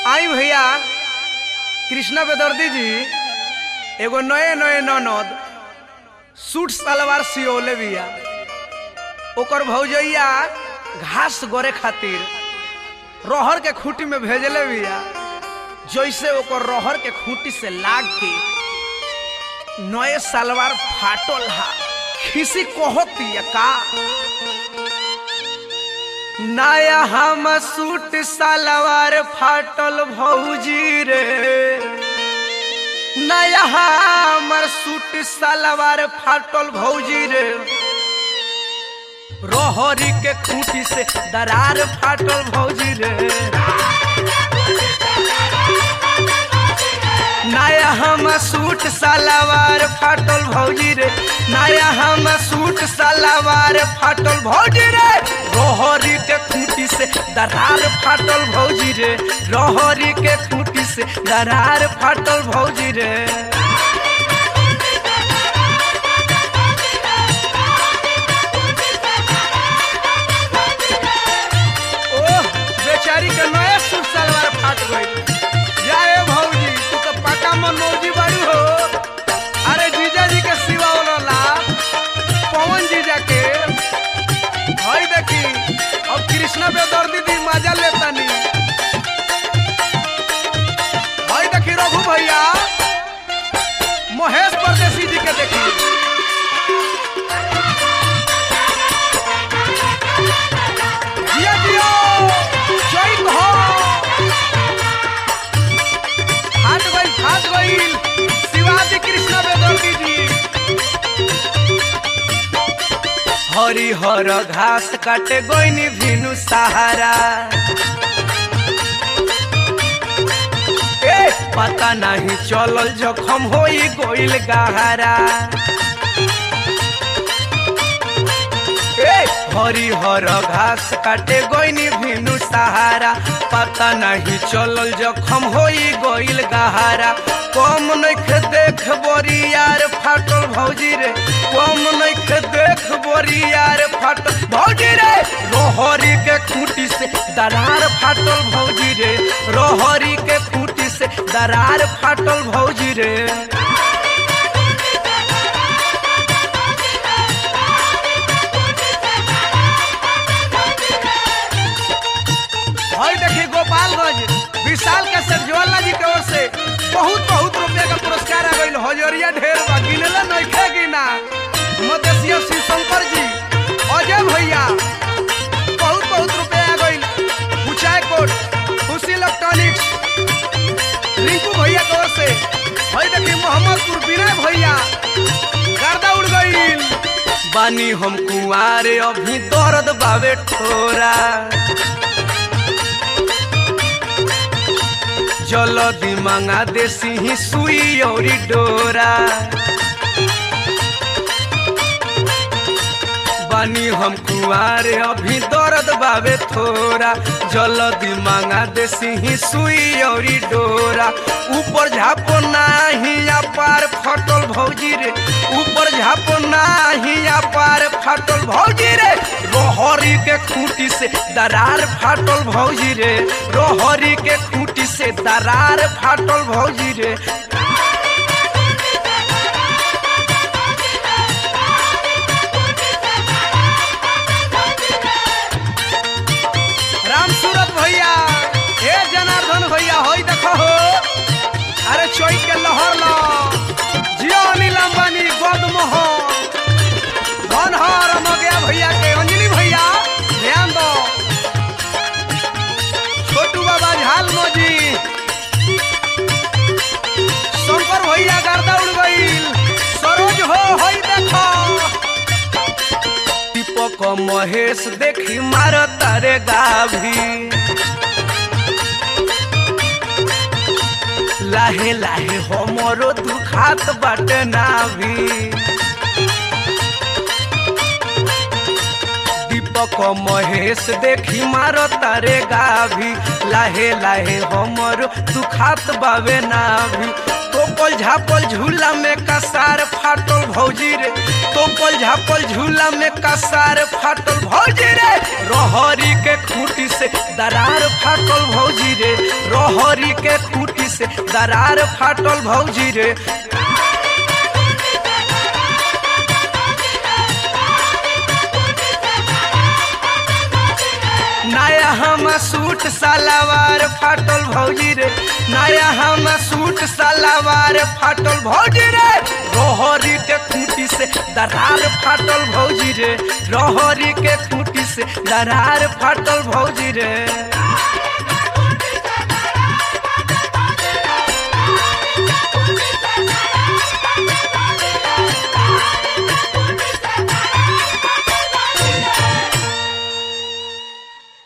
आई भैया कृष्णा बेदर्दी जी एगो नए नए ननद सूट सलवार सियोले बिया ओकर भौजैया घास गोरे खातिर रहर के खूंटी में भेजले बिया जैसे ओकर रहर के खूंटी से लाग के नए सलवार फाटल हा खिसी कहतिया का नया हम सूट सलवार फाटल भौजी रे नया हमर सूट सलवार फाटल भौजी रे रोहरी के खूंटी से दरार फाटल भौजी रे नया हम सूट सलवार फाटल भौजी रे नया हम सूट सलवार फाटल भौजी रे रोहरी के खूंटी से दरार फाटल भौजी रे रोहरी के खूंटी से दरार फाटल भौजी रे ओह बेचारी के नया सूट सलवार फाट गई जाए भौजी तू तो पक्का मन मौजी बाड़ू हो अरे जीजा जी के सिवा वाला पवन जीजा के हई देखी अब कृष्णा बेदर्दी दी मजा लेतानी हई देखी रघु भैया महेश परदेसी जी के देखी जिया जिया जय हो फाट गई फाट गई शिवाजी कृष्ण बेदर्दी जी हरी हर घास काटे गोइनी भिनु सहारा ए पता नहीं चलल जखम होई गोइल गहरा ए हरी हर घास काटे गोइनी भिनु सहारा पता नहीं चलल जखम होई गोइल गहारा कम नख देख बोरी यार फाटल भौजी रे कम नख देख बोरी यार फाटल भौजी रे रोहरी के खूंटी से दरार फाटल भौजी रे रोहरी के खूंटी से दरार फाटल भौजी रे हई देखी गोपालगंज विशाल के सरजवाला जी की ओर से बहुत बहुत रुपया का पुरस्कार आ गई हजरिया ढेर बा गिनला नइखे गिना मदेशिया शिव शंकर जी अजय भैया बहुत बहुत रुपया आ गई ऊंचाई कोट खुशी इलेक्ट्रॉनिक्स रिंकू भैया की ओर से हई देखी मोहम्मदपुर विनय भैया गर्दा उड़ गई बानी हम कुआरे अभी दर्द बावे ठोरा जलदी मंगा देसी ही सुई औरी डोरा बानी हम कुआरे अभी दर्द बावे थोड़ा जलदी मंगा देसी ही सुई औरी डोरा ऊपर झापो नाही पार फटल भौजी रे ऊपर झापो नाही पार फटल भौजी रे रोहरी के खूंटी से दरार फाटल भौजी रे रोहरी के खूंटी से दरार फाटल भौजी रे राम सूरत भैया हे जनार्दन भैया होई देखो हो अरे चोई के लहर लो जियो अनिल अंबानी गोद मोह धन हर मगया भैया के अंजलि भैया ध्यान दो छोटू बाबा झाल मोजी शंकर भैया गर्दा उड़ गईल सरोज हो होई देखो दीपक महेश देखी मार तारे गाभी लाहे लाहे हमरो दुखात बाटे नाभी दीपक महेश देखी मार तारे गाभी लाहे लाहे हमरो दुखात बावे नाभी तोपल झापल झूला में कसार फाटल भौजी रे तोपल झापल झूला में कसार फाटल भौजी रे रोहरी के खूंटी से दरार फाटल भौजी रे रोह रहरी के खूटी से दरार फाटल भौजी रे नया हम सूट सलवार फाटल भौजी रे नया हम सूट सलवार फाटल भौजी रे रोहरी के खूंटी से दरार फाटल भौजी रे रोहरी के खूंटी से दरार फाटल भौजी रे